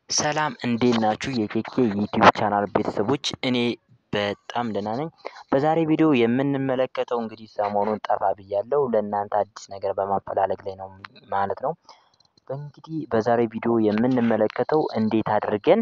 ሰላም እንዴት ናችሁ? የኬኬ ዩቲዩብ ቻናል ቤተሰቦች እኔ በጣም ደህና ነኝ። በዛሬ ቪዲዮ የምንመለከተው እንግዲህ ሰሞኑን ጠፋ ብያለሁ ለእናንተ አዲስ ነገር በማፈላለግ ላይ ነው ማለት ነው። እንግዲህ በዛሬ ቪዲዮ የምንመለከተው እንዴት አድርገን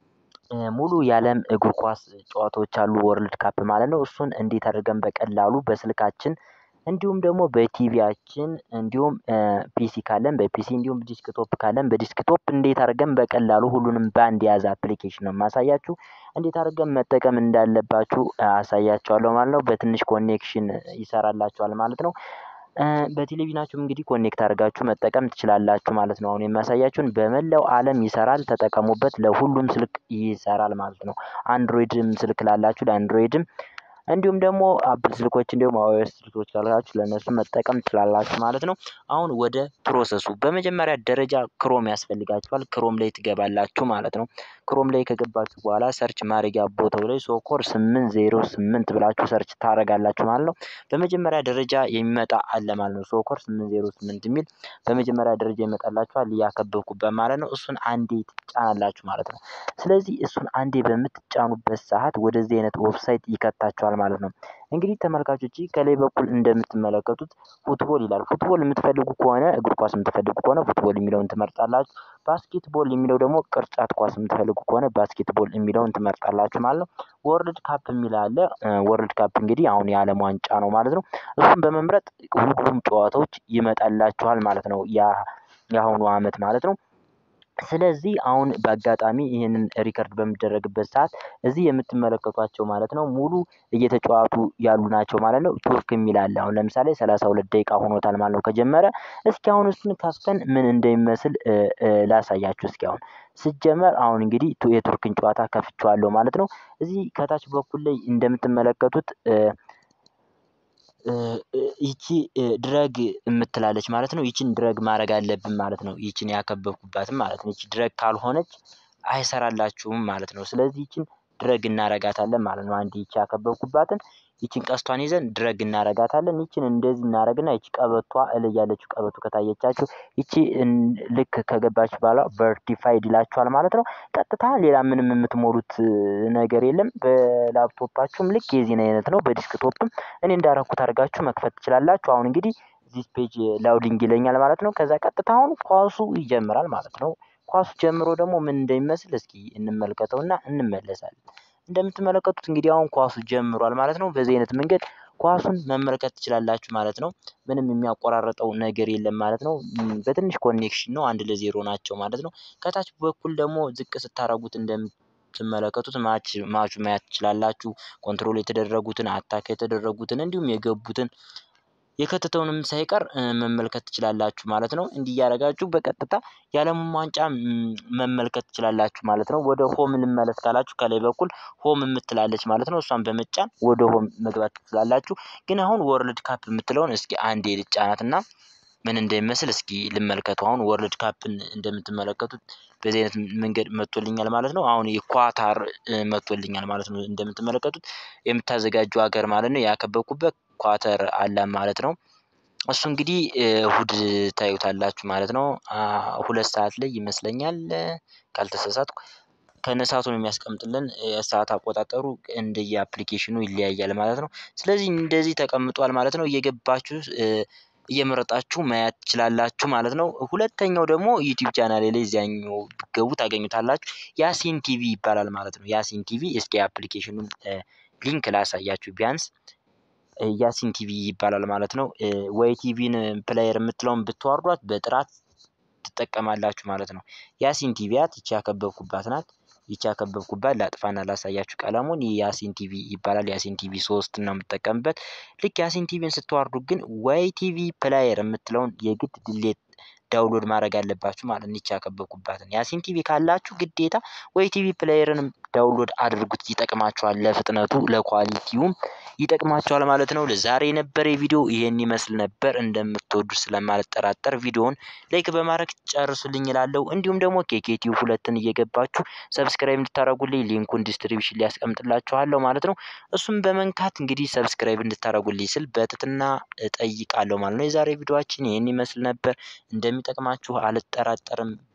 ሙሉ የዓለም እግር ኳስ ጨዋታዎች አሉ ወርልድ ካፕ ማለት ነው። እሱን እንዴት አድርገን በቀላሉ በስልካችን እንዲሁም ደግሞ በቲቪያችን እንዲሁም ፒሲ ካለን በፒሲ እንዲሁም ዲስክቶፕ ካለን በዲስክቶፕ እንዴት አድርገን በቀላሉ ሁሉንም በአንድ የያዘ አፕሊኬሽን ነው የማሳያችሁ። እንዴት አድርገን መጠቀም እንዳለባችሁ አሳያችኋለሁ ማለት ነው። በትንሽ ኮኔክሽን ይሰራላችኋል ማለት ነው። በቴሌቪዥናችሁም እንግዲህ ኮኔክት አድርጋችሁ መጠቀም ትችላላችሁ ማለት ነው። አሁን የሚያሳያችሁን በመላው ዓለም ይሰራል፣ ተጠቀሙበት። ለሁሉም ስልክ ይሰራል ማለት ነው። አንድሮይድም ስልክ ላላችሁ ለአንድሮይድም እንዲሁም ደግሞ አፕል ስልኮች እንዲሁም አዋይስ ስልኮች ካላችሁ ለእነሱ መጠቀም ትችላላችሁ ማለት ነው። አሁን ወደ ፕሮሰሱ በመጀመሪያ ደረጃ ክሮም ያስፈልጋችኋል። ክሮም ላይ ትገባላችሁ ማለት ነው። ክሮም ላይ ከገባችሁ በኋላ ሰርች ማድረጊያ ቦታው ላይ ሶኮር ስምንት ዜሮ ስምንት ብላችሁ ሰርች ታደርጋላችሁ ማለት ነው። በመጀመሪያ ደረጃ የሚመጣ አለ ማለት ነው። ሶኮር ስምንት ዜሮ ስምንት የሚል በመጀመሪያ ደረጃ ይመጣላችኋል እያከበብኩበት ማለት ነው። እሱን አንዴ ትጫናላችሁ ማለት ነው። ስለዚህ እሱን አንዴ በምትጫኑበት ሰዓት ወደዚህ አይነት ዌብሳይት ይከታችኋል ማለት ነው። እንግዲህ ተመልካቾች ከላይ በኩል እንደምትመለከቱት ፉትቦል ይላል። ፉትቦል የምትፈልጉ ከሆነ እግር ኳስ የምትፈልጉ ከሆነ ፉትቦል የሚለውን ትመርጣላችሁ። ባስኬትቦል የሚለው ደግሞ ቅርጫት ኳስ የምትፈልጉ ከሆነ ባስኬትቦል የሚለውን ትመርጣላችሁ ማለት ነው። ወርልድ ካፕ የሚል አለ። ወርልድ ካፕ እንግዲህ አሁን የዓለም ዋንጫ ነው ማለት ነው። እሱን በመምረጥ ሁሉም ጨዋታዎች ይመጣላችኋል ማለት ነው። የአሁኑ አመት ማለት ነው። ስለዚህ አሁን በአጋጣሚ ይህንን ሪከርድ በሚደረግበት ሰዓት እዚህ የምትመለከቷቸው ማለት ነው ሙሉ እየተጫዋቱ ያሉ ናቸው ማለት ነው። ቱርክ የሚል አለ። አሁን ለምሳሌ ሰላሳ ሁለት ደቂቃ ሆኖታል ማለት ነው ከጀመረ። እስኪ አሁን እሱን ከፍተን ምን እንደሚመስል ላሳያችሁ። እስኪ አሁን ስጀመር አሁን እንግዲህ የቱርክን ጨዋታ ከፍቼዋለሁ ማለት ነው። እዚህ ከታች በኩል ላይ እንደምትመለከቱት ይቺ ድረግ የምትላለች ማለት ነው። ይቺን ድረግ ማድረግ አለብን ማለት ነው። ይቺን ያከበብኩባትም ማለት ነው። ይቺ ድረግ ካልሆነች አይሰራላችሁም ማለት ነው። ስለዚህ ይቺን ድረግ እናረጋታለን ማለት ነው። አንድ ይቺ ያከበብኩባትን ይቺን ቀስቷን ይዘን ድረግ እናረጋታለን። ይቺን እንደዚህ እናረግና ይቺ ቀበቷ እላይ ያለችው ቀበቶ ከታየቻችሁ ይቺ ልክ ከገባች በኋላ ቨርቲፋይድ ይላችኋል ማለት ነው። ቀጥታ ሌላ ምንም የምትሞሉት ነገር የለም። በላፕቶፓችሁም ልክ የዚህን አይነት ነው። በዲስክቶፕም እኔ እንዳረኩት አድርጋችሁ መክፈት ትችላላችሁ። አሁን እንግዲህ ዚስ ፔጅ ላውዲንግ ይለኛል ማለት ነው። ከዛ ቀጥታ አሁን ኳሱ ይጀምራል ማለት ነው። ኳሱ ጀምሮ ደግሞ ምን እንደሚመስል እስኪ እንመልከተውና እንመለሳለን። እንደምትመለከቱት እንግዲህ አሁን ኳሱ ጀምሯል ማለት ነው። በዚህ አይነት መንገድ ኳሱን መመልከት ትችላላችሁ ማለት ነው። ምንም የሚያቆራረጠው ነገር የለም ማለት ነው። በትንሽ ኮኔክሽን ነው። አንድ ለዜሮ ናቸው ማለት ነው። ከታች በኩል ደግሞ ዝቅ ስታረጉት እንደምትመለከቱት ማች ማቹ ማየት ትችላላችሁ። ኮንትሮል የተደረጉትን አታክ የተደረጉትን እንዲሁም የገቡትን የከተተውንም ሳይቀር መመልከት ትችላላችሁ ማለት ነው። እንዲህ እያደረጋችሁ በቀጥታ የዓለሙን ዋንጫ መመልከት ትችላላችሁ ማለት ነው። ወደ ሆም እንመለስ ካላችሁ ከላይ በኩል ሆም የምትላለች ማለት ነው። እሷን በመጫን ወደ ሆም መግባት ትችላላችሁ። ግን አሁን ወርልድ ካፕ የምትለውን እስኪ አንዴ ልጫናትና ምን እንደሚመስል እስኪ ልመልከቱ። አሁን ወርልድ ካፕን እንደምትመለከቱት በዚህ አይነት መንገድ መጥቶልኛል ማለት ነው። አሁን የኳታር መጥቶልኛል ማለት ነው። እንደምትመለከቱት የምታዘጋጁ ሀገር ማለት ነው። ያከበብኩበት ኳተር አለ ማለት ነው። እሱ እንግዲህ እሁድ ታዩታላችሁ ማለት ነው። ሁለት ሰዓት ላይ ይመስለኛል ካልተሳሳትኩ ከነሰዓቱን የሚያስቀምጥልን የሰዓት አቆጣጠሩ እንደየ አፕሊኬሽኑ ይለያያል ማለት ነው። ስለዚህ እንደዚህ ተቀምጧል ማለት ነው። እየገባችሁ እየመረጣችሁ ማየት ትችላላችሁ ማለት ነው። ሁለተኛው ደግሞ ዩቲዩብ ቻናሌ ላይ እዚያኛው ብትገቡ ታገኙታላችሁ። ያሲን ቲቪ ይባላል ማለት ነው። ያሲን ቲቪ እስኪ አፕሊኬሽኑን ሊንክ ላሳያችሁ ቢያንስ ያሲን ቲቪ ይባላል ማለት ነው። ወይ ቲቪን ፕሌየር የምትለውን ብትዋርዷት በጥራት ትጠቀማላችሁ ማለት ነው። ያሲን ቲቪያት ይቺ ያከበብኩባት ናት። ይቺ ያከበብኩባት ላጥፋና ላሳያችሁ ቀለሙን ያሲን ቲቪ ይባላል። ያሲን ቲቪ ሶስት ነው የምጠቀምበት። ልክ ያሲን ቲቪን ስትዋርዱ ግን ወይ ቲቪ ፕላየር የምትለውን የግድ ድሌት ዳውንሎድ ማድረግ አለባችሁ ማለት ነው። ይቺ ያከበብኩባትን ያሲን ቲቪ ካላችሁ ግዴታ ወይ ቲቪ ፕሌየርንም ዳውንሎድ አድርጉት። ይጠቅማችኋል፣ ለፍጥነቱ ለኳሊቲውም ይጠቅማችኋል ማለት ነው። ለዛሬ የነበረ ቪዲዮ ይሄን ይመስል ነበር። እንደምትወዱ ስለማልጠራጠር ቪዲዮውን ላይክ በማድረግ ጨርሱልኝ እላለሁ። እንዲሁም ደግሞ ኬኬቲው ሁለትን እየገባችሁ ሰብስክራይብ እንድታደርጉልኝ ሊንኩን ዲስትሪቢሽን ሊያስቀምጥላችኋለሁ ማለት ነው። እሱም በመንካት እንግዲህ ሰብስክራይብ እንድታደርጉልኝ ስል በትትና እጠይቃለሁ ማለት ነው። የዛሬ ቪዲዮችን ይህን ይመስል ነበር። እንደሚጠቅማችሁ አልጠራጠርም።